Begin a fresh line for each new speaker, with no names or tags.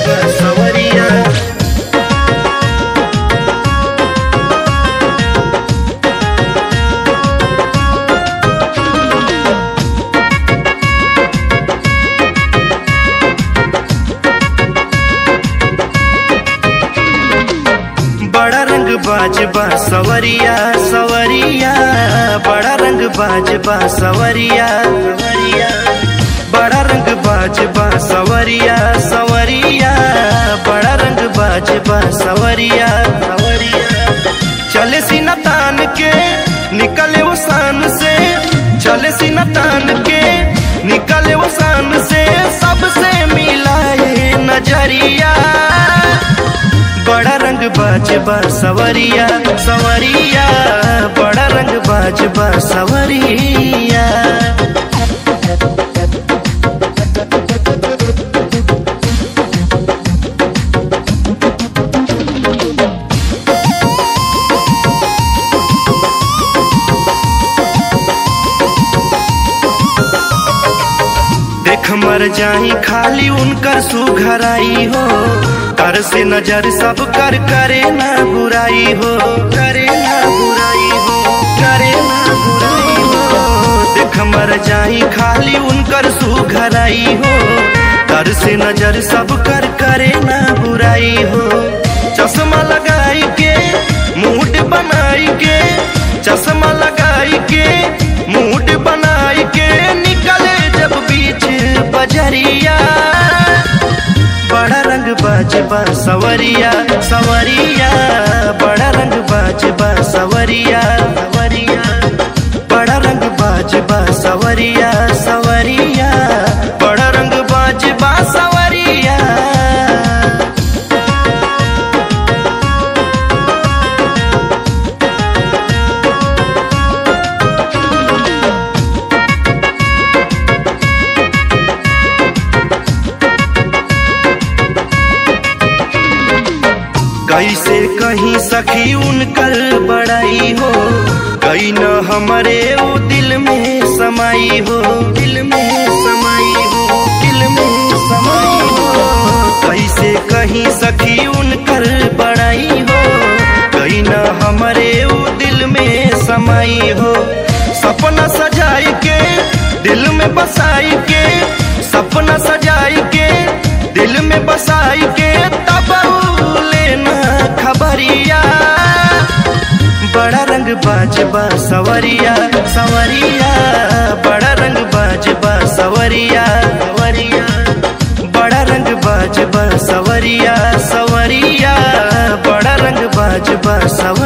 बा सवरिया बड़ा रंग बाजबा सवरिया सवरिया बड़ा रंग बाजबा सवरिया सवरिया बड़ा रंग बाजबा सवरिया सवरिया बड़ा रंग बाजबा सवरिया सवरिया चले सीना तान के निकले वो सान से चले सीना तान के निकले वो सान से सबसे मिलाए नजरिया बड़ा रंग बाजबा सवरिया सवरिया बड़ा रंग बाजबा सवरिया देख मर जाई खाली उनकर सुघराई हो कर से नजर सब कर करे ना बुराई हो करे ना बुराई हो करे ना बुराई हो देख मर जाई खाली उनकर सुघराई हो कर से नजर सब कर करे ना बुराई हो चश्मा लगाई के मूड बनाई के चश्मा लगाई के मूड बनाई के निकले जब बीच बजरिया बड़ा रंग बाजबा सवरिया सवरिया बड़ा रंग बाजबा सवरिया सवरिया बड़ा रंग बाजबा सवरिया सवरिया बड़ा रंग बाजबा सवरिया कैसे कहीं सखी उनकर बड़ाई हो कहीं न हमारे वो दिल में समाई हो दिल में समाई हो दिल में समाई हो कैसे कहीं सखी उनकर बड़ाई हो कहीं न हमारे वो दिल में समाई हो सपना सजाई के दिल में बसाई के सपना सजाई के दिल में बसाई के तब लेना खबरिया बड़ा रंग बाजबा सवरिया सवरिया बड़ा रंग बाजबा सवरिया सवरिया बड़ा रंग बाजबा सवरिया सवरिया बड़ा रंग बाजबा सवरिया